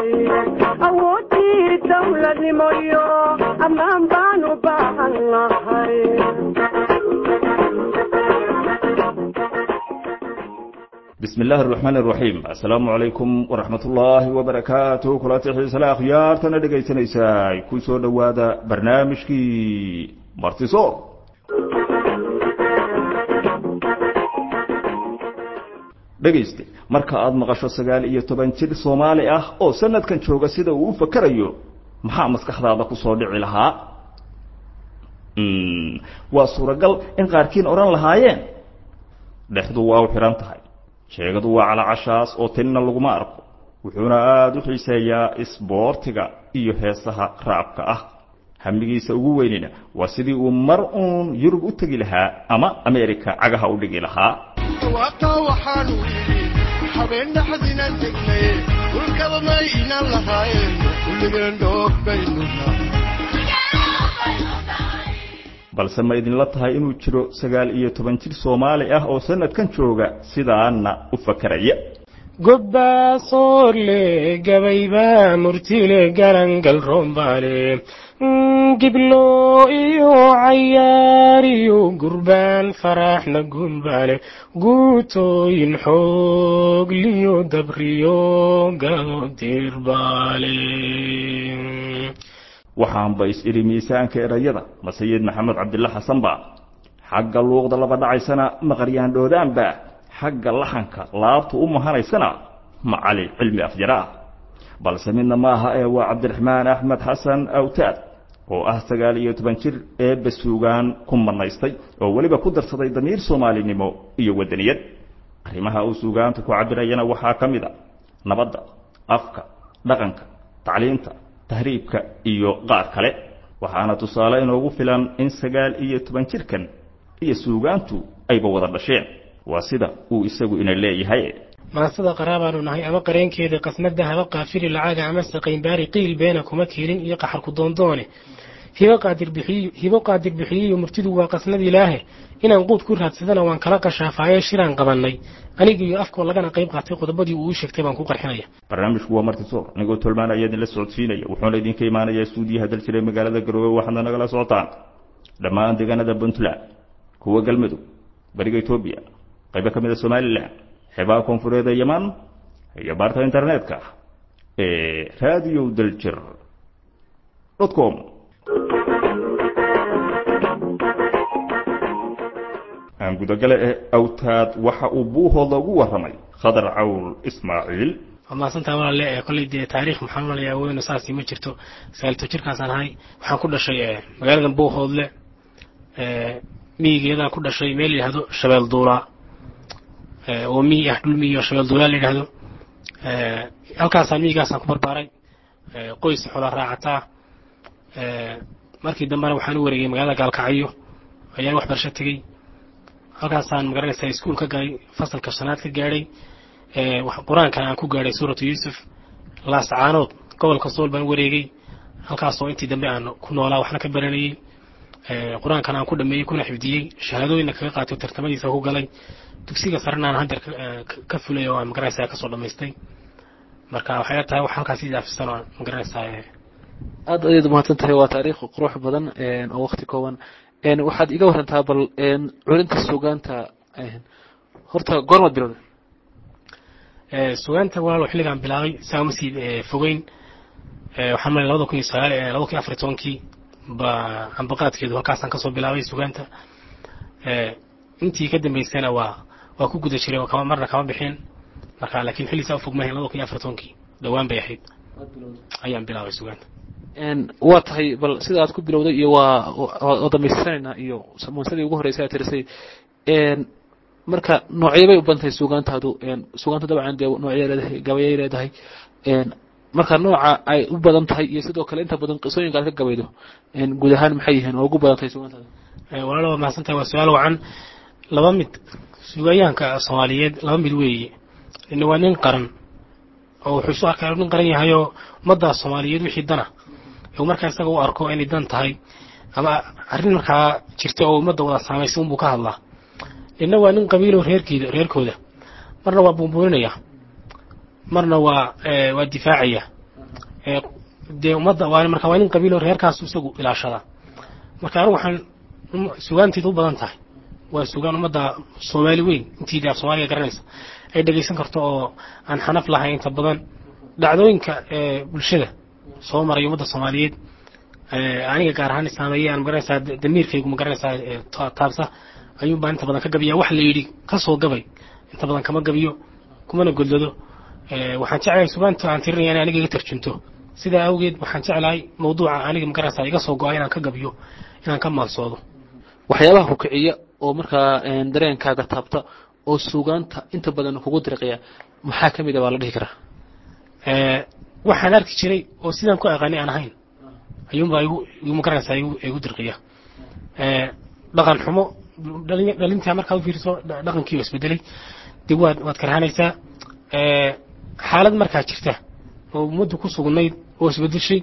nahay awoodii dawladnimo iyo ammaan baan u baahan nahay bismi illaahi araxmaan araxiim assalaamu calaykum waraxmat ullaahi wabarakaatuh kulanti xiisale akhyaartana dhegaysanaysaa ku soo dhowaada barnaamijkii martisoor dhegayste marka aada maqasho sagaal iyo toban jir soomaali ah oo sanadkan jooga sida uu u fakerayo maxaa maskaxdaada kusoo dhici lahaa waa suuragal in qaarkiin odhan lahaayeen dhexdu waa u xidhan tahay sheegadu waa calacashaas oo tinina laguma arko wuxuuna aada u xiiseeyaa isboortiga iyo heesaha raabka ah hamigiisa ugu weynina waa sidii uu mar uun yurub u tegi lahaa ama ameerika cagaha u dhigi lahaa jawaabtaa waxaanu yidhi habeen dhaxdinan tegnay dhulkaba ma inan lahaayeen kulligeen dhoog baynu balse ma idinla tahay inuu jiro sagaal iyo toban jir soomaali ah oo sanadkan jooga sidaana u fakeraya gobbaasoolle gabayba murtile galangal roombaale giblo iyo cayaariyo gurbaan faraxna gumbaale guutooyin xoogliyo dabriyo gado dirbaale waxaanba is-idhi miisaanka erayada ma sayid maxamed cabdilla xasan ba xagga luuqda laba dhacaysana maqaryaan dhoodaanba xagga laxanka laabtu u mahanaysana macali cilmi afjara ah balse midna maaha ee waa cabdiraxmaan axmed xasan awtaad oo ah sagaal iyo toban jir eebba suugaan ku manaystay oo weliba ku darsaday damiir soomaalinimo iyo wadaniyad arrimaha uu suugaanta ku cabirayana waxaa ka mid a nabadda afka dhaqanka tacliinta tahriibka iyo qaar kale waxaana tusaale inoogu filan in sagaal iyo toban jirkan iyo suugaantu ayba wada dhasheen waa sida uu isagu ina leeyahay maasada qaraabaanu nahay ama qareenkeeda qasnada haba qaafiri lacaga ama saqaynbaari qiil beena kuma kiilin iyo qaxarku doondoone hibo qaadir bixiyiyo murtidu waa qasnad ilaahe inaan quud ku raadsadana waan kala qashaafaayee shiraan qabannay anigiiyo afkoo lagana qayb qaatay qodobadii uu u sheegtay baan ku qarxinaya barnaamijku waa martisoor anigoo tolmaan ayaa idinla socodsiinaya wuxuuna idinka imaanayaa stuudiyaha dal jiray magaalada garoowe waxaadna nagala socotaan dhammaan deegaanada puntland kuwa galmudug bariga etoobiya qaybo ka mid a somalilan xeebaha koonfureed ee yaman iyo baarta internetka ee radio daljir com aan gudagale ee awtaad waxa uu buuhooda ugu warramay khadar cawl ismaaciil waa mahadsantaha walaale ee kolley dee taariikh maxaan malaya weyno saasi ma jirto sagaalto jirkaasaan ahay waxaan ku dhashay magaalada buuhoodle miyigeedaan ku dhashay meel la yidhahdo shabeel duulaa oo miyi ah dhul miyi oo shabeel duulaa la yidhahdo halkaasaan miyigaasaan ku barbaaray qoys xola raacataa markii dambena waxaan u wareegay magaalada gaalkacyo ayaan waxbarasho tegey halkaasaan magaranaysaa iskuol ka galay fasalka shanaad ka gaadhay qur-aankan aan ku gaadhay suuratu yuusuf laascaanood gobolka sool baan wareegay halkaasoo intii dambe aan ku noolaa waxna ka baranayey qur-aankan aan ku dhameeyey kuna xifdiyey shahaadooyinna kaga qaatay tartamadiisa ku galay dugsiga sarena aan haddeer ka fulay oo aan magaranaysaa kasoo dhamaystay marka waxay tahay wax halkaas ii daafisan oo magaranaysaa aad ayaad umahadsan tahay waa taariikh qurux badan oo wakti kooban waxaad iga warantaa bal culinta sugaanta horta goormaad bilowday sugaanta walaalo xilligaan bilaabay saa uma sii fogeyn waxaan malay labada kun iyo sagaal labada kun iyo afar iyo tobankii ba ambaqaadkeedu halkaasaan kasoo bilaabay sugaanta intii ka dambeysana waa waa ku guda jiray oo kama marna kama bixin marka laakiin xilli saa ufog mahayn labada kun iyo afar iyo tobankii dhowaan bay ahayd ayaan bilaabay sugaanta waa tahay bal sida aad ku bilowday iyo waa waa damaystiranaynaa iyo samonsadii ugu horreysay aad tirisay marka noocyo bay u badan tahay suugaantaadu suugaantu dabcan dee noocya leedahay gabayay leedahay marka nooca ay u badan tahay iyo sidoo kale inta badan qisooyinka aad ka gabaydo guud ahaan maxay yihiin oo ugu badan tahay suugaantaada walaalo waa mahadsan tahay waa su-aal wacan laba mid suugayaanka soomaaliyeed laba mid weeye ina waa nin qaran oo wuxuu isu arkaa nin qaran yahayoo ummaddaa soomaaliyeed wixii dana u markaa isaga u arko inay dan tahay ama arrin markaa jirta oo ummadda wada saamaysa unbuu ka hadlaa inna waa nin qabiilo reerkeeda reerkooda marna waa buunbuuninaya marna waa waa difaacaya ee dee ummadda waa marka waa nin qabiilo reerkaas isagu ilaashadaa marka anigu waxaan sugaanteedu u badan tahay waa sugaan ummadda soomaali weyn intii dee af soomaaliga garanaysa ay dhegaysan karto oo aan xanaf lahayn inta badan dhacdooyinka ee bulshada soo maray ummadda soomaaliyeed aniga gaar ahaan saameeye aan magaranaysaa damiirkaygu magaranaysaa taabsa ayuun baan inta badan ka gabiyaa wax la yidhi ka soo gabay inta badan kama gabiyo kumana godlado waxaan jeclahay sugaanta aan tirinaya in aniga iga tarjunto sidaa awgeed waxaan jeclahay mawduuca aniga magaranaysaa iga soo go-a inaan ka gabiyo inaan ka maansoodo waxyaabaha ku kiciya oo markaa dareenkaaga taabta oo suugaanta inta badan kugu diriqaya maxaa ka mid a baa la dhihi karaa waxaan arki jiray oo sidaan ku aqaani aan ahayn ayuunbaa igu igu magaranaysaa igu igu dirqiya dhaqan xumo dhalintaa markaad u fiiriso dhaqankii oo isbedelay dib waad waad karhanaysaa xaalad markaa jirta oo ummaddu ku sugnayd oo isbedeshay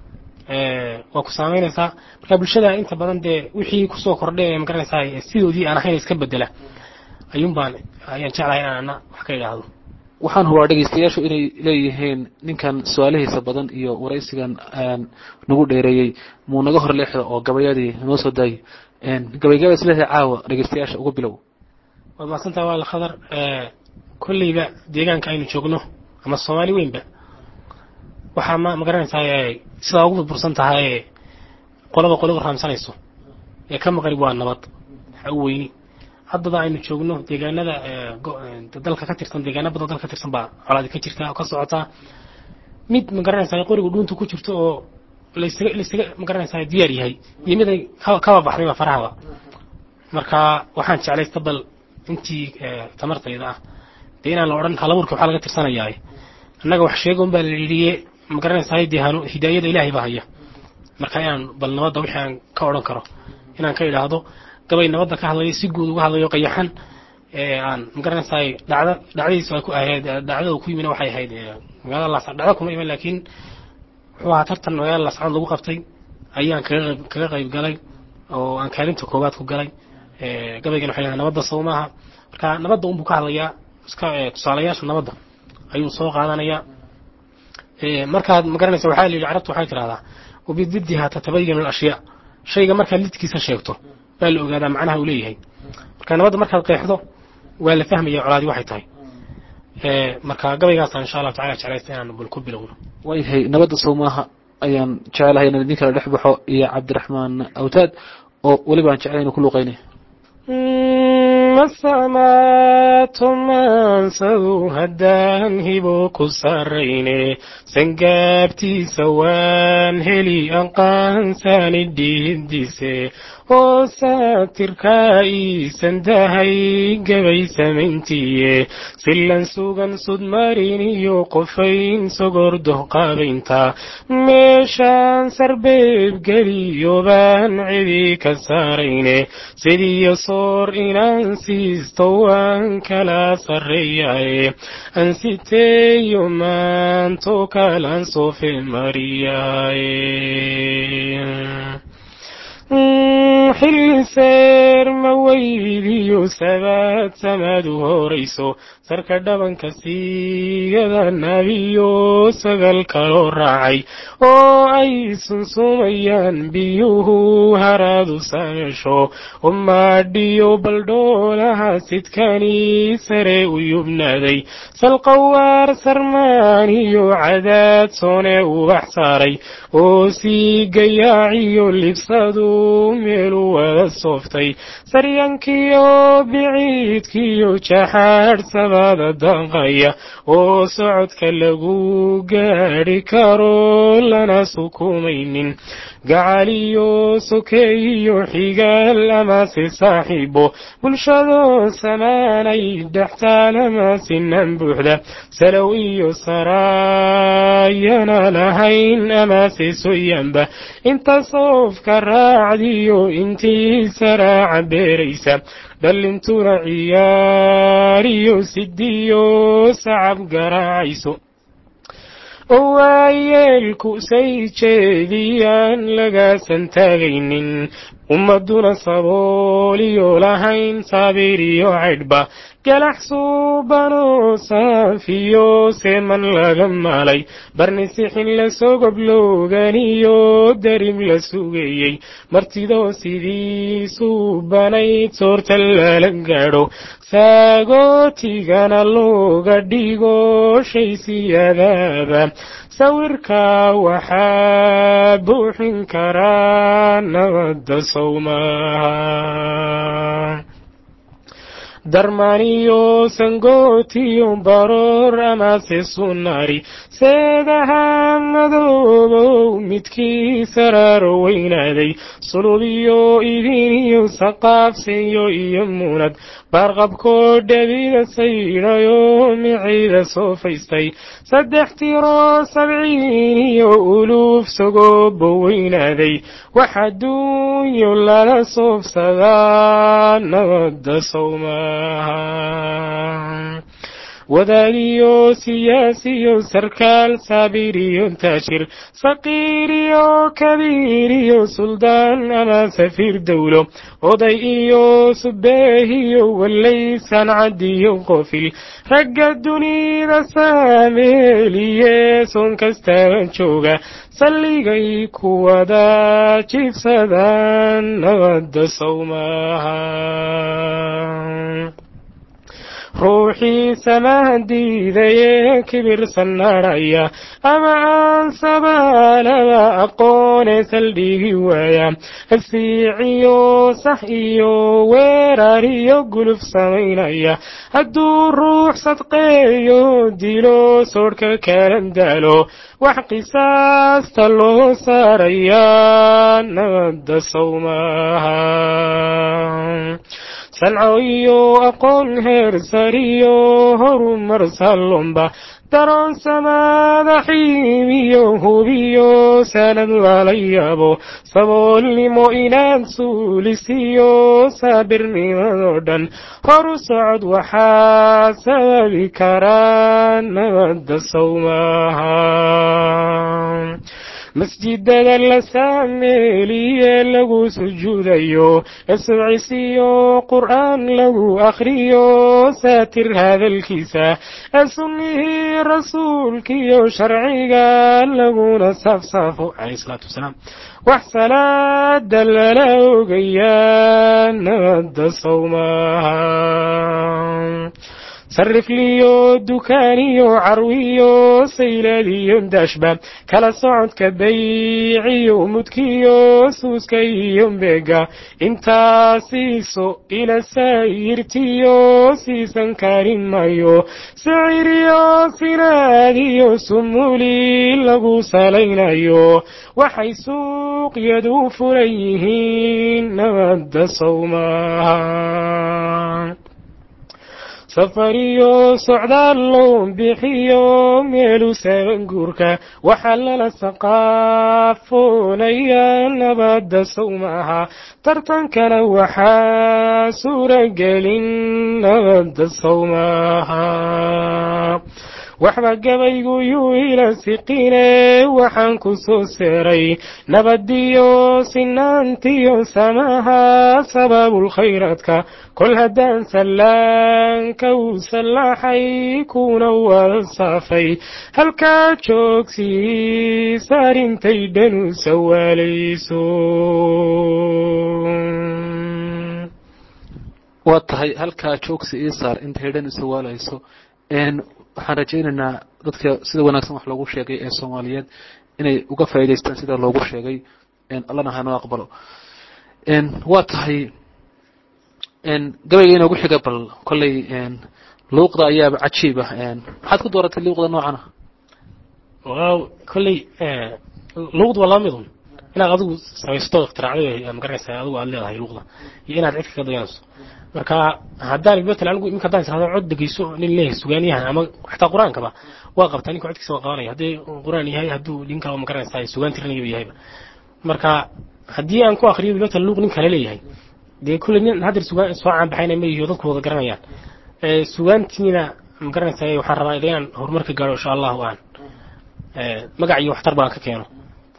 waa ku saamaynaysaa marka bulshada inta badan dee wixii kusoo kordhay ee magaranaysaa sidoodii aan ahayn iska bedela ayuun baan ayaan jeclahay inaan ana wax ka idhaahdo waxaan hubaa dhegeystayaashu inay leeyihiin ninkan su-aalihiisa badan iyo waraysigan nagu dheereeyey muu naga hor leexda oo gabayadii noo soo daayo gabaygaba isleedahay caawa dhegeystayaasha uga bilow waad mahadsantaha waa la khadar kolleyba deegaanka aynu joogno ama soomaali weynba waxaa ma magaranaysaa sidaa ugu burbursan tahay qolaba qoligu raamsanayso ee ka maqrib waa nabad waxa u weyni haddaba aynu joogno deegaanada dalka ka tirsan deegaana badan dalka ka tirsan baa colaadi ka jirta oo ka socotaa mid magaranaysaa qorigu dhuunta ku jirto oo laysaga laysaga magaranaysaa diyaar yahay iyo mid ay kaba baxdayba farahaba marka waxaan jeclaysta bal intii tamartayda ah dee inaan la odhan halaburka waxaa laga tirsanayaa annaga wax sheegon baa la yidhiye magaranaysaa dee hanu hidaayada ilaahay baa haya marka inaan bal nabadda wixii aan ka odhan karo inaan ka idhaahdo gabay nabadda ka hadlayo si guud uga hadlayo qayaxan aan magaranaysaa dhacda dhacdadiisu ay ku ahayd dhacdada ku yimina waxay ahayd magaalada laascad dhacda kuma iman laakiin wuxuu ahaa tartan magaalada laascad lagu qabtay ayaan kaga qayb kaga qayb galay oo aan kaalinta koowaad ku galay gabaygan waxay leedahay nabadda sow maaha marka nabadda unbuu ka hadlayaa iska tusaalayaasha nabadda ayuu soo qaadanayaa markaad magaranaysa waxaa la yidhi carabtu waxay tidhahdaa wabididdiha tatabayanu alashyaa shayga markaad lidkiisa sheegto baa la ogaadaa macnaha uu leeyahay marka nabadda markaad qeexdo waa la fahmaya colaadi waxay tahay marka gabaygaasaan insha allahu tacala jeclaysta inaan bal ku bilowno waayahay nabadda soomaaha ayaan jecelahay inaan idin kala dhex baxo iyo cabdiraxmaan awtaad oo weliba aan jeclay inuu ku luuqaynay masamaatumansadu haddaan hibo ku sarrayne sangaabtiisa waan heli anqaansani dhiidise oo saatirkaa iisan dahay gabay samayntiye silan sugan sudmarin iyo qofayn sogordoh qaabaynta meeshaan sarbeeb geliyo baan cidi ka saarayne sidiyo soor inaan siisto waan kala sarreeyaye ansiteeyo maanto kalaan soofe mariyaye xilliseer ma weydiyo sabaad samaadu horayso sarka dhabanka siigada nabiyo sagal kaloo raacay oo ay sunsumayaan biyuhu haraadu sameesho umaadhiyo baldhoolaha sidkani sare u yubnaaday salqawaar sarmaaniyo cadaad soone ubax saaray oo sii gayaaciyo libsadu meelu wada sooftay saryankiyo biciidkiyo jaxaadh sabada danqaya oo socodka lagu gaadhi karo lana sukumaynin gacaliyo sokeeyo xigaal amase saaxiibo bulshadoo samaanay dhextaalama sinan buuxda salow iyo saraayana lahayn amase soyanba inta soofka raacdiyo intii saraaca beeraysa dhallintuna ciyaariyo sidiyo sacab garaacayso oo waayeelku say jeediyaan lagaasan taagaynin ummaduna sabooliyo lahayn saabiriyo caydhba galax suubanoo saafiyo seeman laga maalay barnisixin lasoo goblooganiyo darim la sugayey martidoo sidii suubanayd soorta lala gaadho saagootigana looga dhigo shay siyadaaba sawirka waxaa buuxin karaa nabadda sowmaha darmaniyo sangootiyo baroor amase sunari seedaha madoobow midkii saraaro weynaaday sulubiyo idiniyo saqaabseyo iyo munad baarqabkoo dhabida saydhayo miciida soo faystay saddex tiroo sabciin iyo uluuf sagoobo weynaaday wax adduunyo lala soobsadaa nabadda sowmaha wadaadiyo siyaasiyo sarkaal saabiriyo taajir saqiiriyo kabiiriyo suldaan ama safiir dowlo oday iyo subeehiyo wallay sancadiyo qofil ragga dunida saameeliye soon kastaba jooga salligay ku wada jiibsadaan nabadda sowmaha ruuxii samahan diidayee kibirsan nadhaya ama aan sabaalaba aqoonee saldhigi waaya hasiiciyo sax iyo weerar iyo guluf samaynaya hadduu ruux sadqeeyo dilo soodhka kalan daalo wax qisaasta loo saarayaa nabadda sowmaha sanco iyo aqoon heer sariyo horumar sallomba daroon samaada xiimiyo hubiyo sanad lala yaabo saboolnimo inaad suulisiyo saabirnimadoo dhan horu socod waxaa sababi karaa nabadda sowmaha masjidada la saameeliye lagu sujuudayo esubcisiyo qur'aan lagu akhriyo saatir hadalkiisa ee sunnihii rasuulkiyo sharciga laguna saafsaafo calayhi salaatu wasalaam wax salaada lala ogayaa nabadda sowmaha sarifliyo dukaaniyo carwiyo sayladiyo daashba kala socodka bayciyo mudkiyo suuska iyo beega intaasiiso ila saayirtiyo siisan karin mayo siciriyo sinaadiyo sumuli lagu salaynayo waxay suuqyadu furan yihiin nabadda sowmaha safariyo socdaal loo bixiyo meelu saban guurka waxaa lala saqaafoonaya nabadda sowmaha tartankana waxaa suuragelin nabadda sowmaha waxba gabaygu yuu ila siqine waxaan ku soo seeray nabadiyo sinaantiyo samaha sababulkhayraadka kol haddaan sallaanka uu sallaaxay kuna wada saafay halkaa joogsii saarintay dhanu sawaalayso waa tahay halkaa joogsi ii saar intay dhan isawaalayso waxaan rajaynaynaa dadka sida wanaagsan wax loogu sheegay ee soomaaliyeed inay uga faa'idaystaan sida loogu sheegay allana hanoo aqbalo waa tahay gabayga inoogu xiga bal kolley luuqda ayaaba cajiib ah maxaad ku dooratay luuqda noocana waaw kolley luuqda waa laba midun inaad adigu samaysto ikhtiraacdo magaranaysa adigu aad leedahay luuqda iyo inaad cid kaga dayanayso marka haddaan matalan anigu iminka haddaan israhdo cod dhegeyso nin leeyahay sugaaniyahan ama xataa qur-aankaba waa qabtaa ninka codkiisa waa qabanaya haddii qur-aan yahay hadduu nin kale magaranaysa sugaan tirinayaba yahayba marka haddii aan ku akriyo matalan luuq nin kale leeyahay dee kulley nin haddeer sugaan soo caanbaxayna ma yihiyo dadku wada garanayaan sugaantiina magaranaysa waxaan rabaa inaan horumarka gaadho insha allahu aan magac iyo waxtar baan ka keeno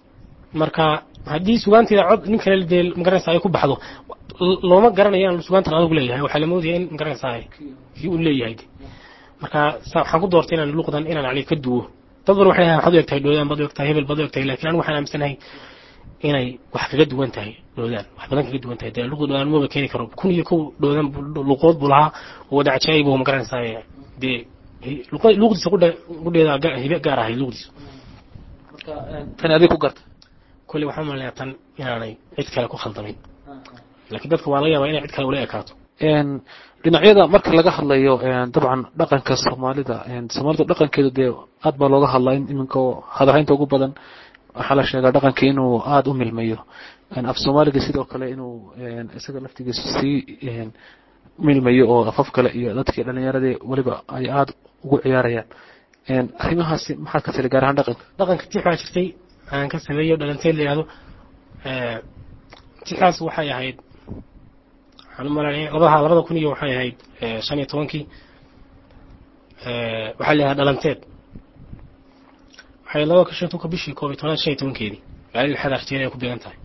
marka haddii sugaanteeda cod nin kale dee magaranaysa ay ku baxdo l- looma garanayo inaan sugaantan adugu leeyahay waxaa la moodaya in magaranaysa kii uu leeyahay de. marka sa- waxaan ku doortay inaan luqdan inaan yani ka duwo dad badan waxay dhahaan waxaad u egtahay dhoodaan baad u egtahay hebel baad u egtahay laakiin anigu waxaan aaminsanahay inay wax kaga duwan tahay dhoodaan wax badan kaga duwan tahay dee luqda dhoodaan maba keeni karo kun iyo kow dhoodaan buu- luqood buu lahaa oo wada cajaayib oo magaranaysaa dee hi- luqa- luqdiisa qudha- qudheeda ga- hibe gaar ahayd luqdiisa marka tani adig ku garta kolley waxaan umaleeyaa tan inaanay cid kale ku khaldamin laakiin dadka waa laga yaabaa inay cid kale ula ekaato een dhinacyada marka laga hadlayo een dabcan dhaqanka soomaalida een soomaalida dhaqankeedu dee aad baa looga hadlaa in iminka oo hadalhaynta ugu badan waxaa la sheegaa dhaqankii inuu aada u milmayo een af soomaaliga sidoo kale inuu een isaga laftigiisu sii een milmayo oo afaf kale iyo dadkii dhalinyaradii weliba ay aada ugu ciyaarayaan een arrimahaasi maxaad ka tiri gaar ahaan dhaqanka dhaqanka tix baa jirtay aan ka sameeyo dhalanteed la yihahdo tixdaas waxay ahayd waxaan u malaynaya labada labada kun iyo waxay ahayd eh, shan iyo tobankii Eh, waxaa la yihahdaa dhalanteed waxay laba ka shan tobanka bishii koob iyo tobnaad shan iyo tobankeedii magaalada lixaad arjeeriya ay ku beegan tahay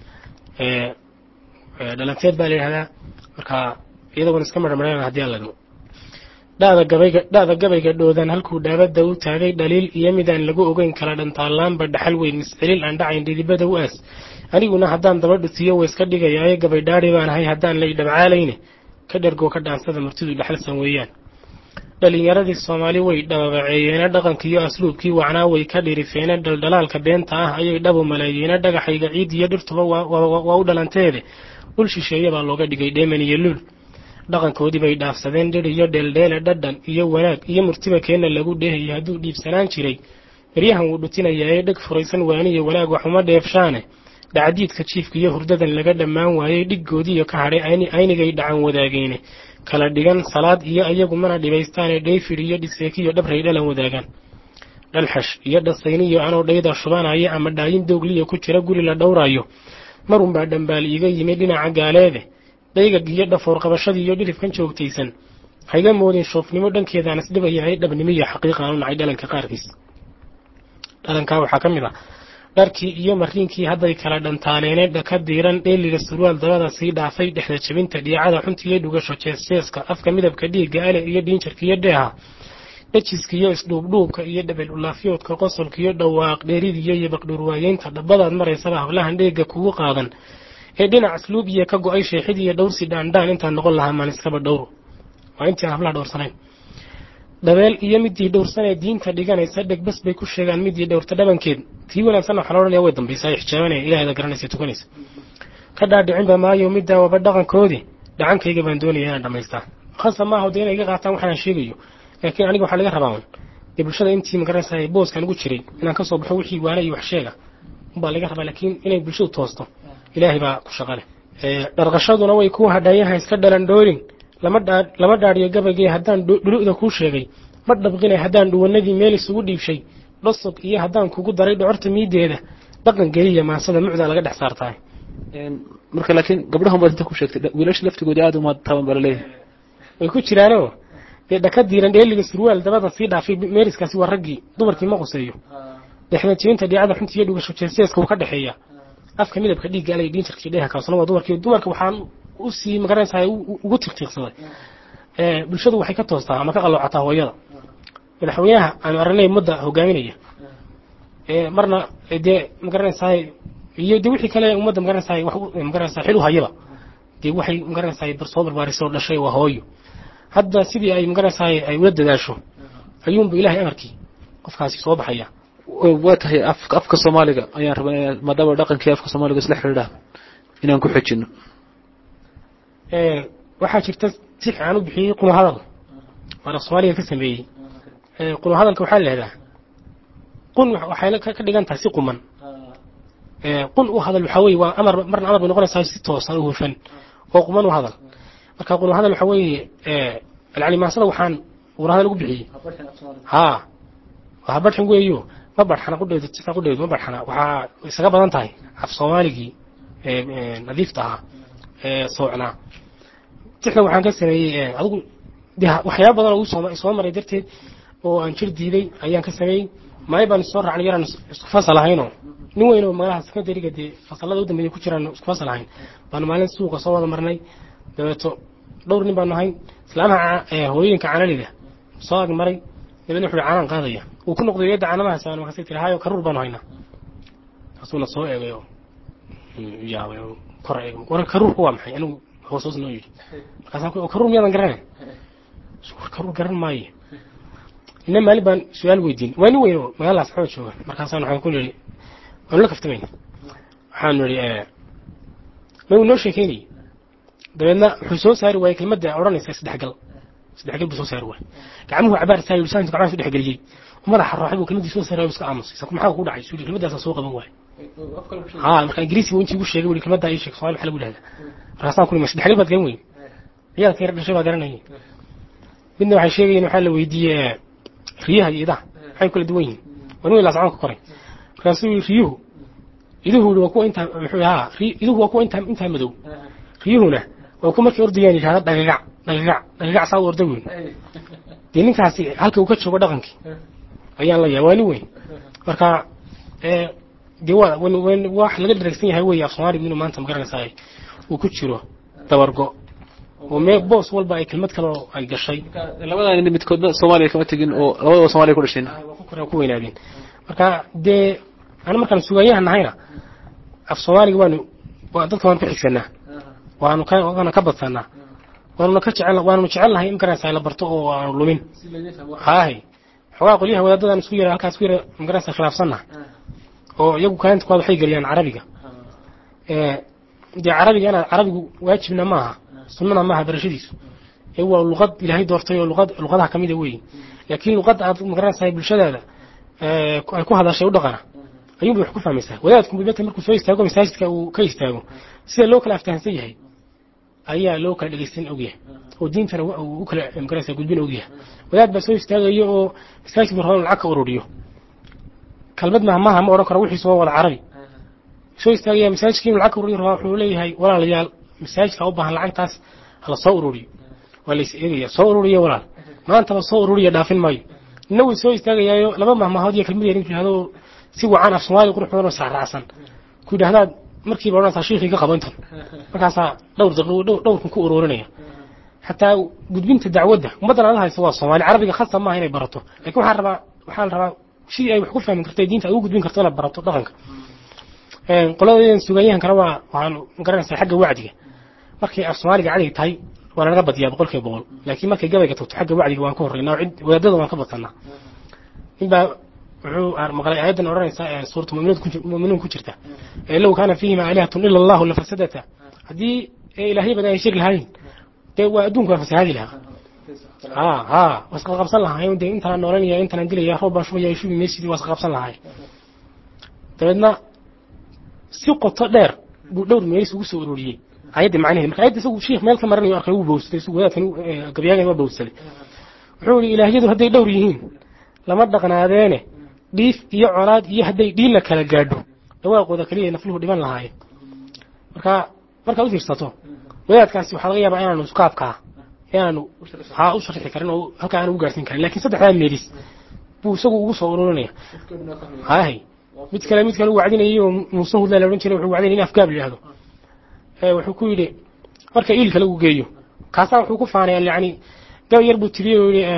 Eh, eh, dhalanteed baa la yihahdaa marka iyadoona iska marmareen haddii aan ladmo dhada gabayga dhada gabayga dhoodan halkuu dhaabada u taagay dhaliil iyo midaan lagu ogeyn kala dhantaallaanba dhaxal weyn miscelil aan dhacayn dhidibada u aas aniguna haddaan daba dhutiyo way iska dhigayaaye gabay dhaadhi baan ahay haddaan lay dhabcaalayne ka dhergoo ka dhaansada martidu dhaxalsan weeyaan dhalinyaradii soomaali way dhababaceeyeena dhaqankiiyo asluubkii wacnaa way ka dhirifeena dhaldhalaalka beenta ah ayay dhabu maleeyeena dhagaxayga ciid iyo dhirtuba waa- waa waa u dhalanteede dhul shisheeye baa looga dhigay dheeman iyo luul dhaqankoodii bay dhaafsadeen dhir iyo dheeldheele dhadhan iyo wanaag iyo murtiba keenna lagu dheehayay hadduu dhiibsanaan jiray beryahan wuu dhutinayaa dheg furaysan waaniyo wanaag waxuma dheefshaane dhacdiidka jiifka iyo hurdadan laga dhammaan waayey dhiggoodiiyo ka hadhay ayni- aynigay dhacan wadaageene kala dhigan salaad iyo iyagu mana dhibaystaane dhayfid iyo dhiseekiyo dhabray dhalan wadaagaan dhalxash iyo dhasayniyo anoo dhayda shubanaya ama dhaayin doogliya ku jira guri la dhowrayo marunbaa dhambaal iiga yimi dhinaca gaaleede daygag iyo dhafoor qabashadii iyo dhirifkan joogtaysan hayga moodin shoofnimo dhankeedaan isdhibayahay dhabnimo iyo xaqiiqa aanu nacay dhalanka qaarkiis dhalankaa waxaa ka mid ah dharkii iyo mariinkii hadday kala dhantaaneene dhaka diiran dheeliga surwaal dabada sii dhaafay dhexda jabinta dhiicada xunta iyo dhugasho jeesjeeska afka midabka dhiigga ale iyo dhiinjarka iyo dheeha dhajiska iyo isdhuubdhuubka iyo dhabel ulaafyoodka qosolka iyo dhawaaq dheeridiyo iyo baqdhurwaayeynta dhabbadaad maraysaba hablahan dheega kugu qaadan ee dhinac asluub iyo ka go-ay sheexid iyo dhowrsi dhaandhaan intaan noqon lahaa maan iskaba dhowro waa intii aan hablaha dhowrsanayn dhabeel iyo midii dhowrsanee diinta dhiganaysa dhegbas bay ku sheegaan midii dhowrta dhabankeed tii wanaagsanna waxaa la odhanaya way dambaysaa xijaabanaya ilaahayda garanaysa tukanaysa ka dhaadhicinba maayo middaa waba dhaqankoodii dhacankayga baan doonaya inaan dhamaystaa khasa maaha dee inay iga qaataan waxaan sheegayo laakiin aniga waxaa laga rabaa un dee bulshada intii magaranaysa booskan ugu jiray inaan kasoo baxo wixii waana iyo wax sheega unbaa laga rabaa laakiin inay bulshadu toosto ilaahay baa ku shaqale dharqashaduna way ku hadhayaha iska dhalan dhoorin lama dhaa lama dhaadhiyo gabaygii haddaan dhu- dhulu'da kuu sheegay ma dhabqinay haddaan dhuwanadii meel isugu dhiibshay dhosog iyo haddaan kugu daray dhocorta miideeda dhaqan geliya maasada mucdaa laga dhex saartahay Een, marka laakiin gabdhahan baad inta ku sheegtay dha- wiilasha laftigoodii aada uma taban baa laleeyahay way ku jiraanoo dee dhaka diiran dheeliga surwaal dabada sii dhaafay meeriskaasi waa raggii dumarkii ma quseeyo dhexda jibinta dhiicada xunta iyo dhugasho jeeseeska wuu ka dhexeeya afka midabka dhiigga alay dhiinjarka iyo dheeha kaasuna waa dumarkii dumarka waxaan usii magaranaysaa ugu tiqtiiqsaday ee bulshadu waxay ka toostaa ama ka qaloocataa hooyada madaxweynaha aanu aragnay mudda hogaaminaya ee marna dee magaranaysaa iyo dee wixii kale ummadda magaranaysaa wax u- magaranaysaa xil u hayaba dee waxay magaranaysaa barsoo barbaarisoo dhashay waa hooyo hadda sidii ay magaranaysaa ay ula dadaasho ayuunba ilaahay amarkii qofkaasi soo baxaya waa tahay afka afka soomaaliga ayaan rabaa inaan maadaama dhaqankii afka soomaaliga isla xidhiidha inaan ku xejino Ee, waxaa jirta si fiican u bixiyey qunu hadal waan af soomaaliga ka sameeyey Ee, qunu hadalka waxaa la yidhahdaa qun wa- waxay ka ka dhigan tahay si quman Ee, qun u hadal waxaa weeye waa amar marna amar bay noqonaysaa si toosan u hufan oo quman u hadal marka qunu hadal waxaa weeye ee, alcalimaasada waxaan qunu hadal ugu bixiyey haa waa barxan weeyo ma barxana qudheedu sida qudheedu ma barxana waxaa isaga badan tahay af soomaaligii ee, ee, nadiifta ahaa ee soocnaa tixda waxaan ka sameeyey ee, adigu de waxyaaba badan oo uu soo soo maray darteed oo aan jir diiday ayaan ka sameeyey maay baan soo raacnay yaraan isku fasal ahaynoo nin weyn oo magalaha secondariga dee fasalada u dambeeya ku jiraan isku fasal ahayn baanu maalin suuqa soo wada marnay dabeeto dhowr nin baanu ahayn islaamaha ca- hooyooyinka canalida soo ag maray dabeedna wuxuu canaan qaadaya uu ku noqday yadda canamahaas aan markaasay tiri hayo karuur baanu haynaa kaasuuna soo eegay oo yaabay oo kor eegay war karuurku waa maxay anigu hoos hoos noo yidhi markaasaan ku karuur miyaadan garanay war karuur garan maayo ina maalin baan su-aal weydiin waa nin weyn oo magaalada asxaaba jooga markaasaan waxaan ku nidhi waanu la kaftamayna waxaanu nidhi ma uu noo sheekeynayay dabeedna wuxuu soo saari waayey kelmadda odhanaysa saddexgal saddexgal buu soo saari waayey gacmuhu cabaar saayay lisaanka gacmaha su dhexgeliyey madaxa rooxay buu kelmaddii soo saari waayey iska aamusay saku maxaa ku dhacay suuli kelmaddaasaa soo qaban waayey haa marka ingiriisi buu intii igu sheegay wuli kelmaddaa ii sheeg soomaali maxaa lagu dhahdaa markaasaan ku nimi saddexgal baad garan weyn ciyaadka yar dhashay baa garanayay midna waxay sheegayeen waxaa la weydiiyey riyaha iyo idaha maxay kala duwan yihiin waa nin laascaan ka koray markaasuu yii riyuhu iduhu yidhi waa kuwa intaa muxuu haa ri- iduhu waa kuwa intaa intaa madow riyuhuna waa kuwa markay ordayaan yidhahda dhagagac dhagagac dhagagac saa u orda weyn dee ninkaasi halka uu ka joogo dhaqankii ayaan la yahay waa nin weyn marka ee dee waa wan- wan- wax laga dharagsan yahay wey af soomaali inuu maanta magaranaysaa uu ku jiro dabargo oo mee boos walba ay kelmad kale oo ay gashay labadan nin midkoodna soomaaliya kama tegin oo labadaba soomaaliya ku dhasheen waa ku koreen ku weynaadeen marka dee ana markaan sugaanyahan nahayna af soomaaliga waanu waa dadka waanu ku xigsanaa waanu ka waana ka badsanaa waanuna ka jecel waanuna jecelnahay in magaranaysaa la barto oo aanu lumin haahay xogaa qolyaha wadaadadan isku yara halkaas ku yara magaranaysaa khilaafsannaha oo iyagu kaalinta kuwaad waxay geliyaan carabiga ee dee carabiga inaad carabigu waajibna maaha sunnana maaha barashadiisu ee waa luqad ilaahay doortay oo luqad luqadaha kamida weeye laakiin luqadda aad magaranaysaa bulshadaada ee ay ku hadashay u dhaqana ayuunbay wax ku fahmaysaa wadaadku bibata markuu soo istaago masaajidka uu ka istaago sida loo kala aftahansan yahay ayaa loo kala dhegeysan ogyahay oo diintana wa- uu u kala magaranaysaa gudbin ogyahay wadaad baa soo istaagaya oo masaajidka rabaa inuu lacag ka ururiyo kalmad mahmaha ma odhan karo wixiisu waa wada carabi soo istaagaya masaajidka inuu lacag ka ururiyo rabaa wuxuu leeyahay walaalayaal masaajidka u baahan lacagtaas hala soo ururiyo waa la is eegaya soo ururiya walaal maantaba soo ururiya dhaafin maayo nina wuu soo istaagayaayo laba mahmahood iyo kelmad yar intuu yidhahdo si wacan af soomaali qurux badan oo saxraacsan ku yidhahdaad markiiba odhanaysaa shiikhii ka qabo intan markaasaa dhowr daqiiqo dhow- dhowrkan ku ururinaya xataa gudbinta dacwadda ummaddan aan la hayso waa soomaali carabiga khasab maaha inay barato laakiin waxaa rabaa waxaa la rabaa sidii ay wax ku fahmi karto ee diinta ay ugu gudbin karto inaad barato dhaqanka qoladadan sugaanyahankana waa waxaan garanaysaa xagga wacdiga markay af soomaaliga cadig tahay waa lanaga badiyaa boqol kiiba boqol laakiin markay gabayga tagto xagga wacdiga waan ka horreynaa oo cid wadaadada waan ka badsanaa ninbaa wuxuu maqlay aayaddan odhanaysa ee suuratu mu'minuun ku jir- mu'minuun ku jirta ee low kaana fiihima aalihatun ila allahu lafasadata haddii ee ilaahyo badan ay shir lahayn dee waa adduunku waa fasahaadi lahaa ha ha waa isqa qabsan lahaay dee intaan noolanaya intaan dilaya roob baan shubaya shubi maysidii waa isqa qabsan lahaay dabeedna si qoto dheer buu dhowr meelis ugu soo ururiyey ayadda macnaheed marka ayadda isagu shiikh meel ka maranayo arkay uu bowsaday isagu wadaadkan gabyaagan waa bowsaday wuxuu yihi ilaahyadu hadday dhowr yihiin lama dhaqnaadeene dhiif iyo colaad iyo hadday dhiilla kala gaadho dhawaaqooda keliya nafluhu dhiman lahaayeen marka markaad u fiirsato wadaadkaasi waxaa laga yaabaa inaanu isqaabkaa inaanu haa u sharxi karin oo halkaa aanu u gaarsiin karin lakin saddexdaa meelis buu isagu ugu soo ururinaya hahay mid kale mid kale u wacdinayay oo muuse hudla la odhan jiray wuxuu wacdinayay in afgaab la yidhahdo ee wuxuu ku yidhi marka iilka lagu geeyo kaasaa wuxuu ku faanaya yani gabay yar buu tiriyey oo yidhi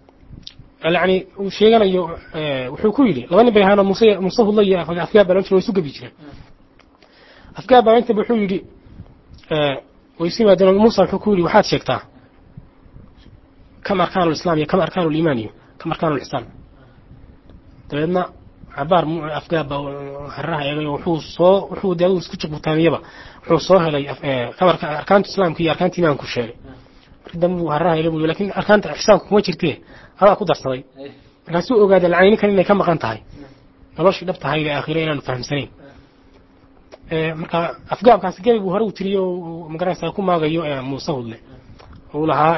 yani uu sheeganayo wuxuu ku yidhi laba nin bay ahaanoo muuse muuse hudla iyo afgaab baa la odhan jiray way isu gabi jireen afgaab baa inta wuxuu yidhi way isu yimaadeen muuse wuxuu ku yidhi waxaad sheegtaa kam arkaanu lislaam iyo kam arkaanu liimaan iyo kam arkaanu lixsaan dabeedna cabaar afgaab baa harraha eegay oo wuxuu soo wuxuu dee adigu isku jiqbutaamiyaba wuxuu soo helay kamarka arkaanta islaamka iyo arkaanta iimaanku sheegay markii dambe buu harraha eegay buu lakin arkaanta ixsaanku kuma jirtee adaa ku darsaday markaasuu ogaaday lacani ninkan inay ka maqan tahay noloshii dhab tahay ee aakhire inaanu fahamsanayn marka afgaabkaasi gabay buu hore u tiriyo oo magaranaysaa ku maagayo muuse hudle uu lahaa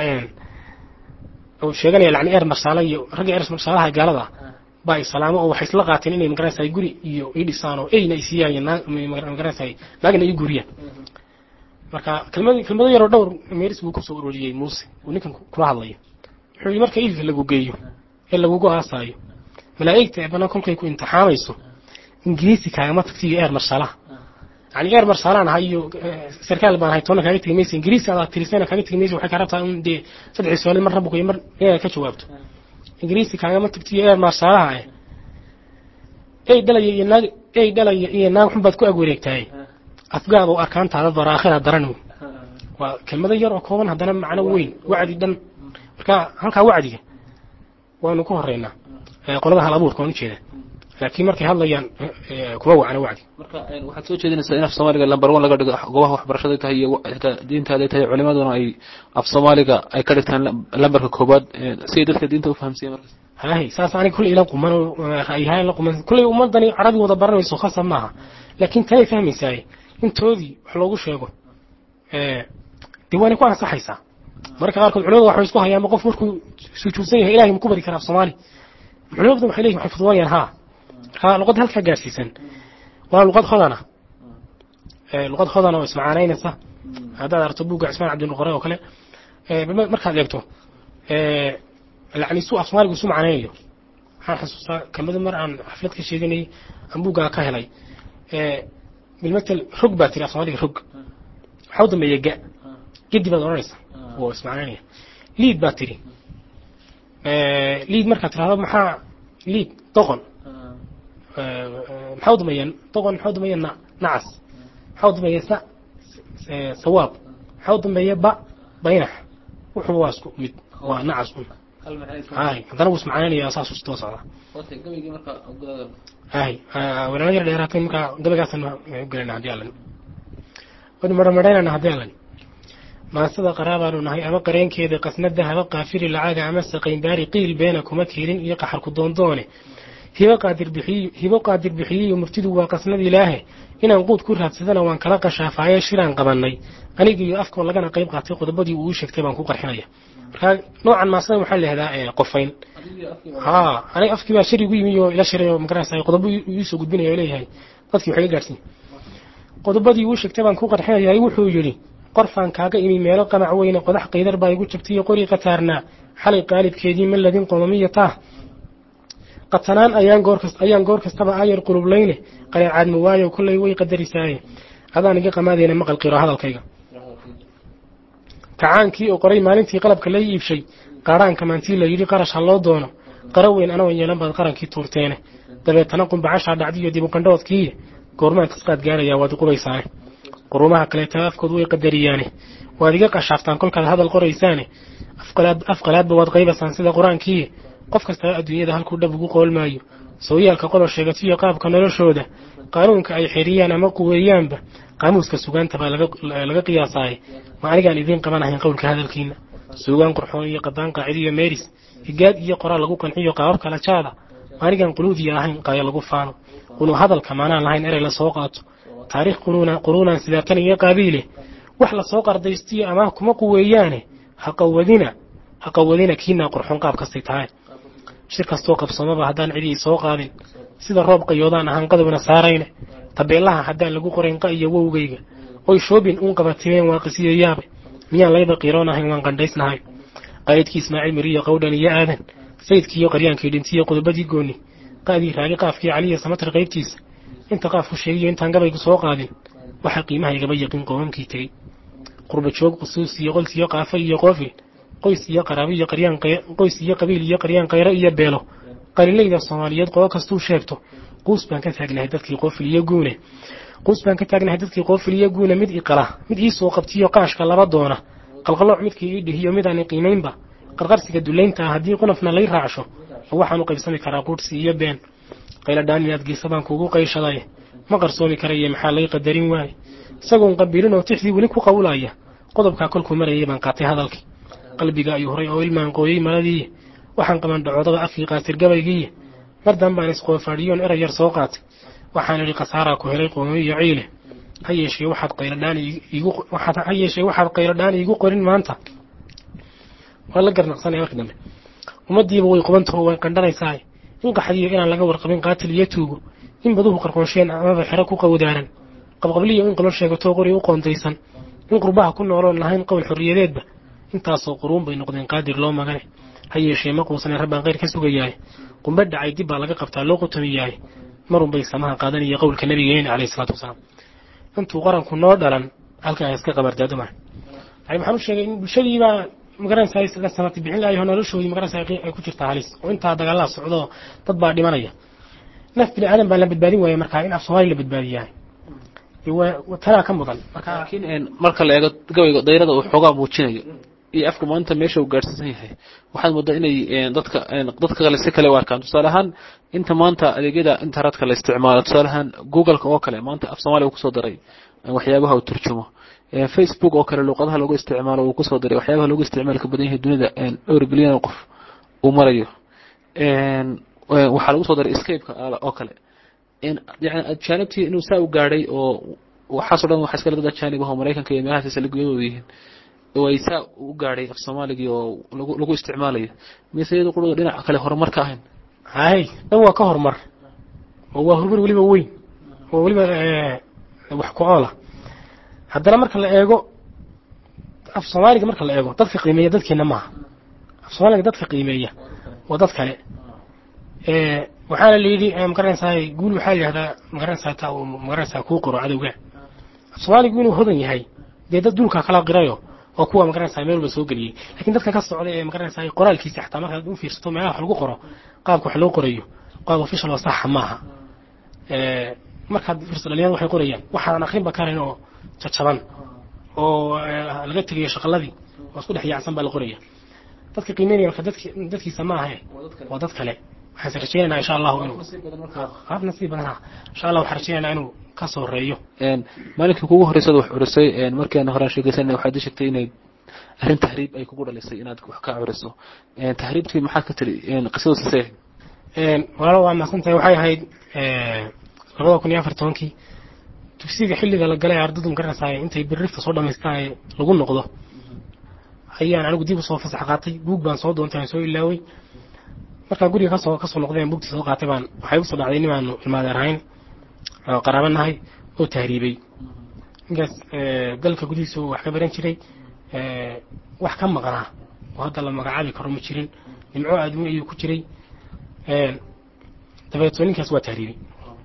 uu sheeganaya lacni eer marshaala iyo ragga eer marshaalaha gaalada baa islaamo oo waxay isla qaateen inay magaranaysaa guri iyo ii dhisaan oo eyna ay siiyaan magaranaysaa naagna ii guriyaan marka kelmad kelmado yaroo dhowr meeris buu kusoo ururiyey muuse uu ninkan kula hadlayo wuxuu yidhi marka iilka lagu geeyo ee lagugu aasaayo malaa'igta ee banaan kolkay ku imtixaamayso ingiriisi kaagama tagti iyo eer marsalaha yani eer marsalaan ahay iyo sarkaal baan ahay toona kaaga tegi maysa ingiriisi adaa tirisana kaaga tegi maysa waxay kaa rabtaa in dee saddex su'aalood mar rabbuka iyo mar inaad ka jawaabto ingiriisi kaagama tagti iyo eer marsalaha eh ey dhalaya iyo naag ey dhalaya iyo naag xun baad ku ag wareegtahay afgaada u arkaantaada bara aakhira daran wey waa kelmado yar oo kooban haddana macno weyn wacdi dhan marka halkaa wacdiga waanu ku horeynaa qolada hal abuurka waan ujeeda laakiin markay hadlayaan kuma wacna wacdi marka waxaad soo jeedinaysaa in af soomaaliga lamber one laga dhigo goobaha waxbarashada tahay iyo xitaa diintaada tahay culimaduna ay af soomaaliga ay ka dhigtaan lamberka koobaad si ay dadka diinta ufahamsiiyan markaas hahay saas aniga kulley ila quman ayahay la quman kulley ummadani carabi wada baranayso khasab maaha laakiin tay fahmaysaay intoodii wax loogu sheego dee waana ku ansaxaysaa marka qaarkood culimadu waxay isku hayaanba qof markuu sujuudsan yahay ilahay ma ku bari karaa af soomaali culimadu waxay leeyihin waxay fudwanayaan haa marka luqad halkaa gaarsiisan waa luqad hodana luqad hodana oo ismacaanaynaysa haddaad aragto buugga cismaan cabdinuqore oo kale markaad eegto yani su af soomaaligu isu macnaynayo waxaan xasuustaa kelmado mar aan xaflad ka sheeganayay aan buuggaa ka helay bilmatel rog baa tiri af soomaaliga rog waxaa u dambeeya ga gedi baad odhanaysa oo ismacnaynaya liid baa tiri liid markaad tirahdo maxaa liid doqon maxaa u dambeeya doqon maxaa u dambeeya na nacas maxaa u dambeeya sa sawaab maxaa u dambeeya ba baynax wuxuu waa isku mid waa nacas un hay haddana wuu ismacnaynaya saas usdaba socdaa hay walaalo yar dheeraatay markaa gabaygaasaan u gelayna haddii allan waynu maramareynana haddii allan maasada qaraabaanu nahay ama qareenkeeda qasnada haba qaafiri lacaga ama saqaynbaari qiil beena kuma kiilin iyo qaxarku doondoone hibo qaadir bixiy hibo qaadir bixiyiyo muftidu waa qasnad ilaahe inaan quud ku raadsadana waan kala qashaafaye shiraan qabanay aniga iyo afkoo lagana qayb qaatay qodobadii uu sheegtay baan ku qarxinaya marka noocan maasada waxaa lahahdaa qofayn ha aniga afkii baa shir igu yimi oo ila shiray oo magarasa qodobo iisoo gudbinaya oo leeyahay dadkii waxay ga gaarsiin qodobadii uu sheegtay baan ku qarxinaya wuxuu yidhi qorfaan kaaga imi meelo qamac weyne qodax qaydar baa igu jabtay qori qataarnaa xalay qaalibkeedii ma ladin qomamiya taah qatanaan ayaan goor kasta ayaan goor kastaba aayar qulublayne qaleecaad ma waayo kollay way qadarisaaye adaan iga qamaadeyna maqal qiro hadalkayga kacaankii oo qoray maalintii qalabka la iibshay qaaraanka maantii la yidhi qarash ha loo doono qaro weyn anagoo yeelan baad qarankii tuurteene dabeetana qumbacashaa dhacdiyo dibuqandhoodkii goormaan kasqaad gaarayaa waad iqubaysaane qurumaha kaleeta afkood way qadariyaane waad iga qashaaftaan kolkaad hadal qoraysaane afqalaadba waad qaybasaan sida qur-aankii qof kastaba adduunyada halkuu dhab ugu qoolmaayo sooyaalka qolo sheegatiyo qaabka noloshooda qaanuunka ay xeriyaan ama quweeyaanba qaamuuska sugaanta baa laga qiyaasaaye ma anigaan idiin qabanahayn qowlka hadalkiina suugaan qurxoon iyo qadaan qaacid iyo meeris higaad iyo qoraal lagu qanciyo qaabab kala jaada ma anigaan quluudiya ahayn qaaya lagu faano qunu hadalka maanaan lahayn erey lasoo qaato taariikh quruunaan sidaatan iyo qaabiile wax lasoo qardaystiyo amaah kuma quweeyaane haqawadina haqawadina kiinaa qurxoon qaab kastay tahay shir kastoo qabsoomaba haddaan cidii soo qaadin sida roob qayoodaan ahaan qadowna saarayne tabeelaha haddaan lagu qorayn qa iyo wowgayga oy shoobin uun qabatimeen waa qisiyo yaabe miyaan layba qiiroon ahayn waan qandhaysnahay qaayidkii ismaaciil miriyo qawdhan iyo aadan sayidkiiyo qaryaankii dhintiyo qodobadii gooni qaadii raagi qaafkii caliya samatar qaybtiisa inta qaafku sheegiyo intaan gabaygu soo qaadin waxaa qiimaha igaba yaqiin qoomamkii tegey qurba joog qusuus iyo qols iyo qaafo iyo qoofil qoys iyo qaraabo iyo qaryaan qoys iyo qabiil iyo qaryaan qayro iyo beelo qalilayda soomaaliyeed qodo kastuu sheegto quus baan ka taagnahay dadkii qoofil iyo guune quus baan ka taagnahay dadkii qoofil iyo guune mid iqala mid ii soo qabtiyo qaashka laba doona qalqalooc midkii ii dhihiyo mid aan qiimaynba qarqarsiga dulaynta ah haddii qunafna lay raacsho waxaan u qaybsami karaa quudhsi iyo been qayladhaan inaad geesa baan kuugu qayshaday ma qarsoomi karaye maxaa lay qadarin waaye isagoon qabilin oo tixdii weli ku qawlaya qodobkaa kolkuu marayay baan qaatay hadalkii qalbiga ayuu horay oo ilmaan qooyey maladii waxaan qaban dhacoodada afkii qaasir gabaygii mar dambaan isqoofaadhiyoon erey yar soo qaatay waxaan idhi khasaaraa ku helay qoomo iyo ciile ha yeeshee waxaad qayladhaan iigu waxaad ha yeeshee waxaad qayladhaan iigu qorin maanta waa la garnaqsanaya markii dambe ummaddiiba way qubantaho way qandhanaysaa in qaxdiyo inaan laga warqabin qaatil iyo tuugo in baduhu qarqoonsheen amaba xero ku qawdaaran qabqabliyo in qolo sheegatoo qori u qoondaysan in qurbaha ku nooloon lahayn qowl xorriyadeedba intaasoo quruun bay noqdeen qaadir loo magane ha yeeshee ma quusane rabbaan khayr ka sugayahay qumbe dhacay dib baa laga qabtaa loo qutamiyahay marun bay samaha qaadanaya qowlka nabigeena calayhi salaatu wasalaam intuu qaranku noo dhalan halkaa iska qabardaaduma yani waxaan u sheegay in bulshadiibaa magaranaysaa la samati bixin lahayo noloshoodii magaranaysaa ay ku jirtaa halis oo intaa dagaalada socdo dad baa dhimanaya naf bini aadan baa la badbaadin waaya markaa in af soomaali la badbaadiyahay tanaa ka mudan marka laakiin marka la eego gabayga dayrada uu xoogaa muujinayo iyo afka maanta meesha uu gaadhsiisan yahay waxaad moodaa inay dadka dadka kale si kale u arkaan tusaale ahaan inta maanta adeegyada internetka la isticmaalo tusaale ahaan googleka oo kale maanta af soomaaliya uu kusoo daray waxyaabaha uu turjumo facebook oo kale luuqadaha loogu isticmaalo uu kusoo daray waxyaabaha loogu isticmaalka badan yahay dunida dhowr bilyan oo qof uu marayo waxaa lagu soo daray escapeka oo kale yani ajaanibtii inuu saa u gaadhay oo waxaasoo dhan waxa iskale dad ajaanib ah oo maraykanka iyo meelahaas saligyadooda yihiin oo ay saa u gaadhay af soomaaligii oo lagu lagu isticmaalayo mise iyada qudhooda dhinaca kale horumar ka ahayn hay dhan waa ka horumar oo waa horumar weliba weyn oo weliba wax ku oola haddana marka la eego af soomaaliga marka la eego dadka qiimeeya dadkeena maaha af soomaaliga dadka qiimeeya waa dad kale waxaana la yidhi magaranaysaa guul waxaa la yidhahdaa magaranaysaa taa uu magaranaysaa kuu qoro cadowga af soomaaligu inuu hodan yahay dee dad dulka kala qirayo oo kuwa magaranaysaa meel walba soo geliyey lakin dadka ka socda ee magaranaysaa qoraalkiisa xataa markaad u fiirsato meelaha wax lagu qoro qaabka wax loo qorayo qaab official oo saxa maaha markaad fiirsato dhalinyarada waxay qorayaan waxaan akrinba karayn oo jajaban oo laga tegayo shaqaladii oo isku dhex yaacsan baa la qoraya dadka qiimeynaya marka dadki dadkiisa maaha waa dad kale waxaan rajeynaynaa insha allahu inuu qaab nasiib badan ha insha allah waxaan rajeynaynaa inuu ka soo horeeyo maalinkii kugu horreysad wax curisay markii aan horaan sheegaysan waxaad ii sheegtay inay arrin tahriib ay kugu dhalisay inaad wax ka curiso tahriibtii maxaad ka tiri qisadu sisee walaalo waa mahadsantahay waxay ahayd labada kun iyo afar tobankii dugsiga xilliga la galay ardadu magaranaysaa intay birrifta soo dhamaystaan ee lagu noqdo ayaan anigu dib usoo fasax qaatay buug baan soo doontay aan soo ilaaway markaan guriga kasoo kasoo noqdeen buugtii soo qaatay baan waxay usoo dhacday nimaanu ilmaadeer ahayn oo qaraabo nahay oo tahriibay ninkaas dalka gudihiisa wax ka baran jiray wax ka maqnaa oo hadda la magacaabi karo ma jirin nimco aadmi ayuu ku jiray dabeeto ninkaas waa tahriibay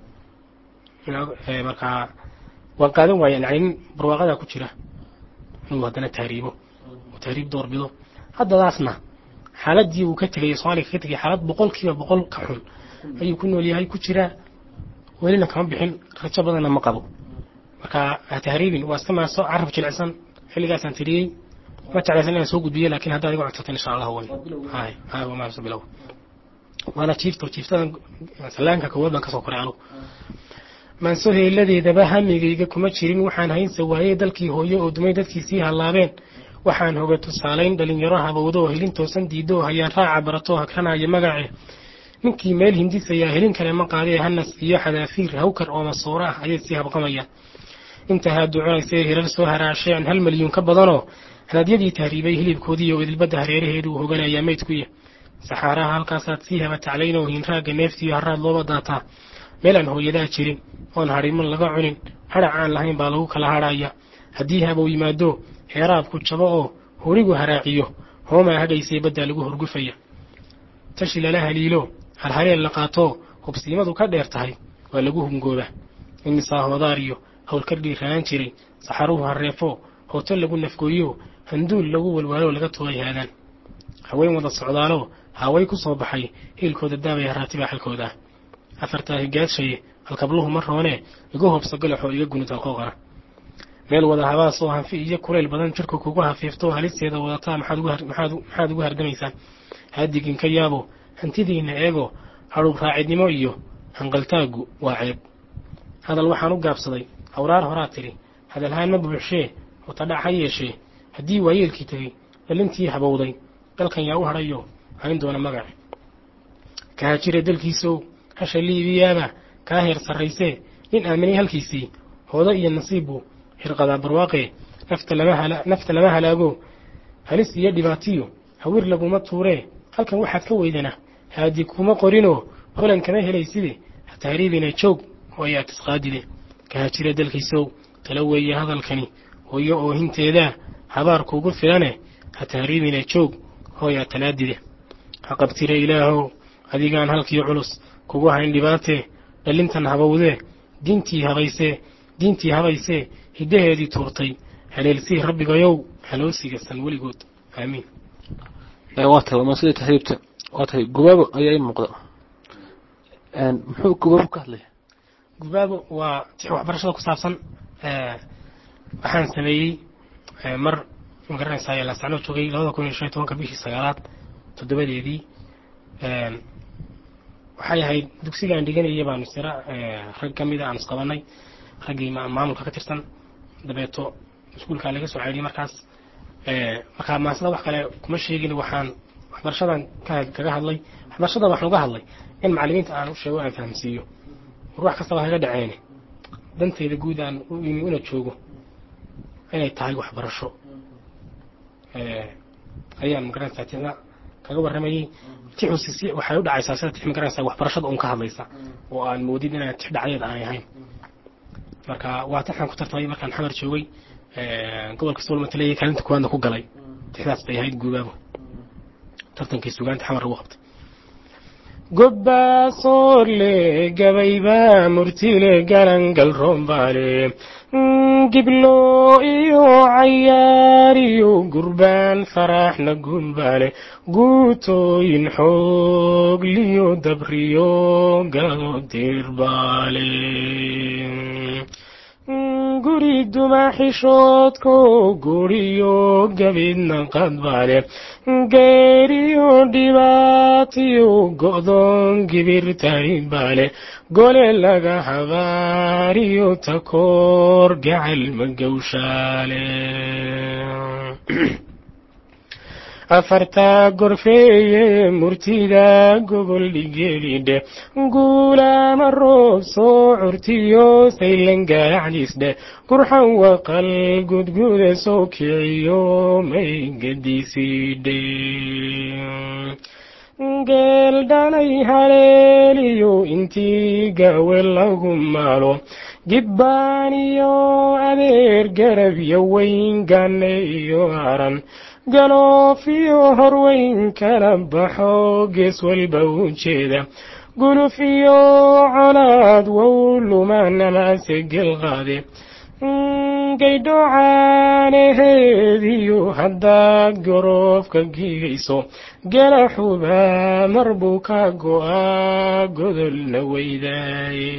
markaa waan qaadan waaya yani nin barwaaqadaa ku jira inuu haddana tahriibo oo tahriib doorbido haddadaasna xaaladii uu ka tegay soomaaliga ka tegay xaalad boqol kiiba boqol ka xun ayuu ku nool yahay ku jiraa welina kama bixin rajo badanna ma qabo marka ha tahriibin waa iska maaso carab jilicsan xilligaasaan tiriyey ma jeclaysan inaan soo gudbiyo laakiin haddaad iga codsatan insha allah way hay hay waa maaso bilow waana jiifto jiiftadan salaanka koowaad baan kasoo koray anugu maanso heeladeedaba hamigayga kuma jirin waxaan haynsa waayey dalkii hooyo oo dumay dadkii sii hallaabeen waxaan hoga tusaalayn dhalinyaro habowdo oo helin toosan diido oo hayaan raaca barato hakranaya magace ninkii meel hindisayaa helin kale ma qaadee hanas iyo xadaafiir hawkar oo masuuro ah ayay sii habqamayaan inta haaduuconaysee hirar soo haraasheen hal milyuun ka badanoo hanaadyadii tahriibay hilibkoodii oo idilbadda hareeraheedu uu hoganayaa maydkuya saxaaraha halkaasaad sii haba taclayn oo hiinraagga neeftiiyo haraad looba daataa meel aan hooyadaa jirin oon hadhiman laga cunin hadhac aan lahayn baa lagu kala hadhaya haddii habow yimaado heeraabku jabo oo horigu haraaciyo hoomaa hagaysay baddaa lagu horgufaya tashi lala haliilo halhaleel la qaatoo hubsiimadu ka dheer tahay waa lagu hungooba imisaa hoodaar iyo howlkar dhiirranaan jiray saxaruhu hareefo hooto lagu nafgooyo handuul lagu walwaalo laga tugay haadaan haween wada socdaalo haaway ku soo baxay hiilkooda daabay haraatibaa xalkooda afartaa higaadshaye halkabluhu ma roonee iga hobso galaxoo iga gunid halqooqara meel wada habaasoo hanfi iyo kulayl badan jirka kugu hafiifto halisteeda wadataa maxaad ugu hardamaysaan haadigin ka yaabo hantidiinna eego hadhuub raacidnimo iyo hanqaltaagu waa ceeb hadal waxaan u gaabsaday hawraar horaa tidhi hadalhaan ma buuxshee hotadhac ha yeeshee haddii waayeelkii tegey dhalintii habowday dalkan yaa u hadhayo hayn doona magace kahaajire dalkiisow hasha liibiyaaba kaa heer sarraysee nin aaminay halkiisii hoodo iyo nasiibbu hirqadaa barwaaqee nafta lama halaago halis iyo dhibaatiyo hawir laguma tuuree halkan waxaad ka weydana haadi kuma qorinoo holan kama helayside ha tahriibina joog hooyaa tisqaadide kahaajire dalkiisow tala weeye hadalkani hooyo oohinteedaa habaar kuugu filane ha tahriibine joog hooyaa tanaadide ha qabtire ilaahow adigaan halkii culus kugu hayn dhibaatee dhalintan habowdee diintii habaysee diintii habaysee hiddaheedii tuurtay haleelsii rabbigayow haloosiga san weligood aamiin waa tahay waa maasida tahriibta waa tahay gubaabo ayaa ii muuqda muxuu gubaabo ka hadlaya gubaabo waa tix waxbarashada ku saabsan waxaan sameeyey mar magaranaysaa laasacnoo joogay labada kun iyo shan iyo tobanka bishii sagaalaad toddobadeedii waxay ahayd dugsiga aan dhiganayay baanu sira rag ka mida aan isqabanay raggii maamulka ka tirsan dabeeto iskuulkaa laga soo ceeliyay markaas markaa maasada wax kale kuma sheegin waxaan waxbarashadan kaga hadlay waxbarashada waxaan uga hadlay in macalimiinta aan u sheego aan fahamsiiyo war wax kastaba haga dhaceene dantayda guud aan u imi una joogo inay tahay waxbarasho ayaan magaranaysaa tixda kaga warramayay tixusi waxay u dhacaysaa sida tix magaranaysaa waxbarashada un ka hadlaysa oo aan moodin inaan tix dhacdeed aanay ahayn marka waa tixaan ku tartamay markaan xamar joogay gobolka sool matalaya kaalinta kuwaadna ku galay tixdaas bay ahayd guubaabo tartankii sugaanta xamar lagu qabtay gobbaasoorle gabayba murtile galangal roombaale giblo iyo cayaar iyo gurbaan faraxna guunbaale guutooyin xoog liyo dabriyo galo dirbaale guri duma xishoodko guriyo gabidna qadbaale geeriyo dhibaatiyo go'doon gibirtayn baale gole laga habaariyo takoor gacal magawshaale afartaa gorfeeye murtida gogol dhigelidhe guulaama roob soo curtiyo saylangaacdisdhe qurxan waqal gudguda soo kiciyo may gadiisidhe geel dhanay haleeliyo intii gaawe lagu maalo gibbaan iyo adeer garab iyo weyn ganne iyo aran galoofiyo horweyn kala baxo gees walba u jeeda guluf iyo colaad wow lumaanamase gelqaade gaydhoocaanaheediyo haddaad goroofka gigayso galaxuba mar buu ka go'aa godolna weydaaye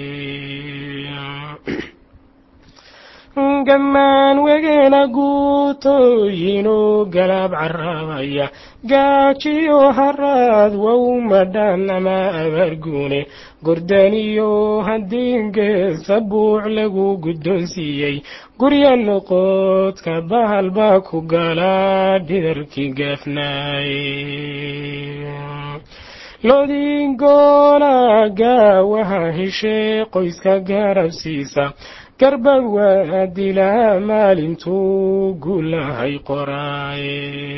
gammaan wegeena guutooyinu galaab carabaya gaajiyo haraad wow madhan ama abaarguune gordaniyo haddii geesa buuc lagu guddoonsiiyey gurya noqodka bahal baa ku galaa dhidarkii gaafnaaye lodingoona gaawaha heshee qoyska garabsiisa garbad waa dilaa maalintuu gulahay qoraaye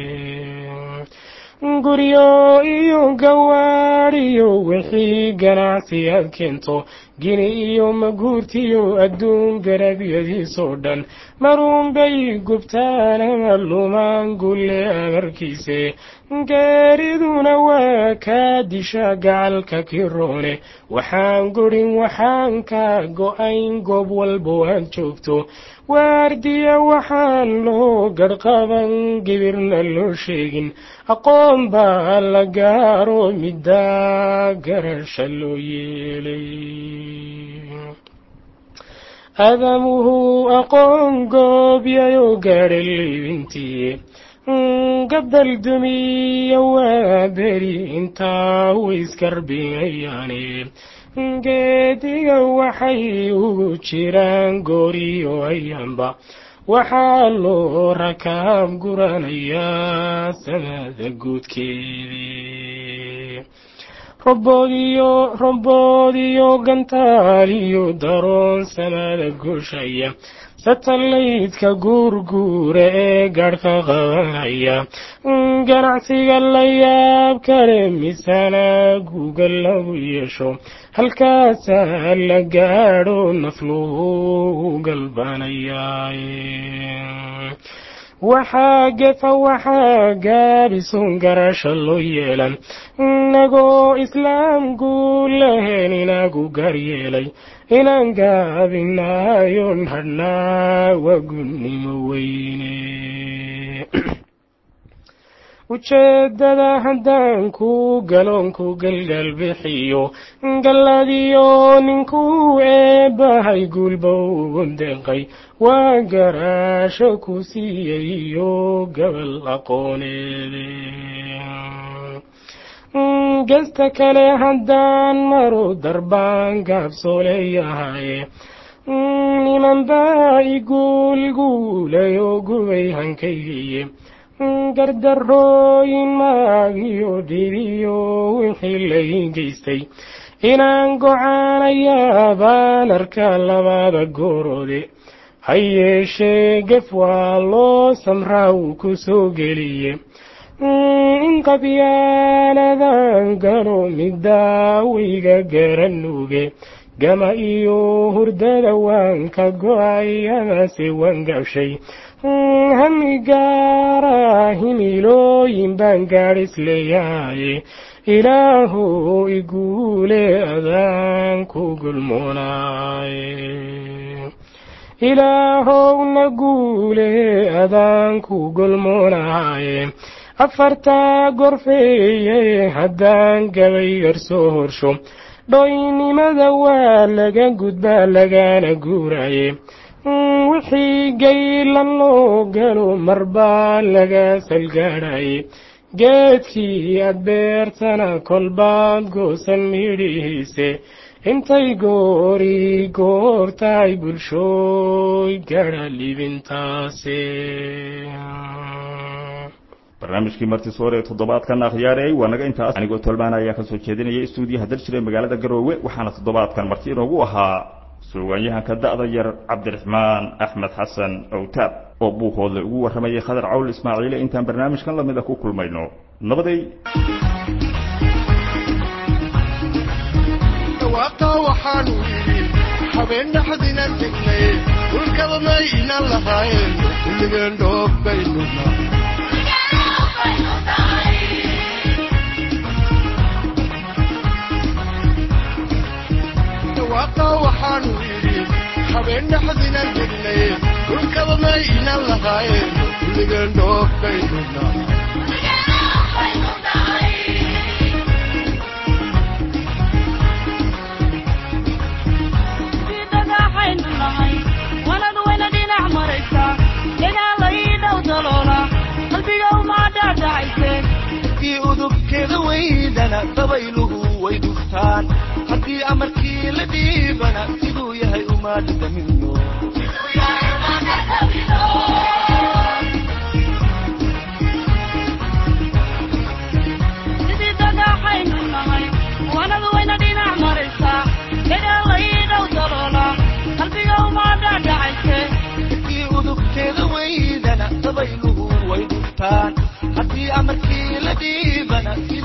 guryo iyo gawaadhiyo wixii ganacsi aad keento gini iyo maguurtiyo adduun garabyadiisoo dhan marunbay gubtaan ama lumaan gulle amarkiise geeriduna waa kaa disha gacalka kiroone waxaan gurin waxaan ka go-ayn goob walbo aad joogto waardiya waxaan loo garhqaban gibirna loo sheegin aqoon baa la gaaro middaa garasha loo yeelay aadamuhu aqoon goobyayo gaadha liibintii gabdal dumiya waa beri intaa wayskarbimayaane geediga waxay ugu jiraan gooriyo ayaanba waxaa loo rakaab guranayaa samada guudkeedii roboodiyo roboodiyo gantaaliyo daroon samada guushaya satalaydka guurguura ee garhka qabanaya ganacsiga la yaab kale misana guuga lagu yeesho halkaasaa la gaadho nafluhu galbanaya waxaa gefa waxaa gaabisuun garasha loo yeelan inagoo islaam guul lahayn inagu garyeelay inaan gaabinaayon hadhnaa waa gunnimo weyne ujeeddada haddaan ku galoonku galgal bixiyo galladiyo ninkuu eebbahay guulba ugu deeqay waa garaasho ku siiyey iyo gabal aqooneede gesta kale haddaan maru darbaan gaabsoo leeyahaye niman baa iguulguulayo gubay hankaygiye gardarooyin maagiyo dhibiyo wixii lay geystay inaan gocaanayaa baan arka labada gooroode ha yeeshee gef waa loo samraa wuu ku soo geliye in qabyaaladan galo midaawayga garanuuge gama iyo hurdada waan ka go-ay amase waan gabshay hami gaara himilooyin baan gaadhis leeyahaye ilaahu iguule adaan ku gulmoonaaye ilaahowna guule adaan ku gulmoonaaye afartaa gorfeeye haddaan gabay garsoo horsho dhoynimada waa laga gudbaa lagana guuraye wixii gaylan loo galo marbaa laga salgaadhaye geedkii aad beertana kolbaad goosan midhihiise intay goori goortahay bulshooy gadha libintaase barnaamijkii martii soore ee toddobaadkan akhyaareey waa naga intaas anigoo tolmaan ayaa kasoo jeedinaya stuudiyaha daljire magaalada garoowe waxaana toddobaadkan marti inoogu ahaa suugaanyahanka da'da yar cabdiraxmaan axmed xasan owtaab oo buuhoodle ugu warramayay khadar cawl ismaaciile intaan barnaamijkan lamida ku kulmayno nabaday dhawaaqa waxaanu yidhi habeen dhaxdinan degnay dhulkaba maynan lahayn kulligeen dhoob baynuna dhawaaqa waxaanu yidhi habeen dhaxdinan degnay dhulkaba maynan lahayn kulligeen dhoob baynuna haddii udubkeeda weydana dabayluhu way dhuftaan haddii amarkii la dhiibana siduu yahay uma dhadhamino haddii udubkeeda weydana dabayluhu way dhuftaan haddii amarkii la dhiibana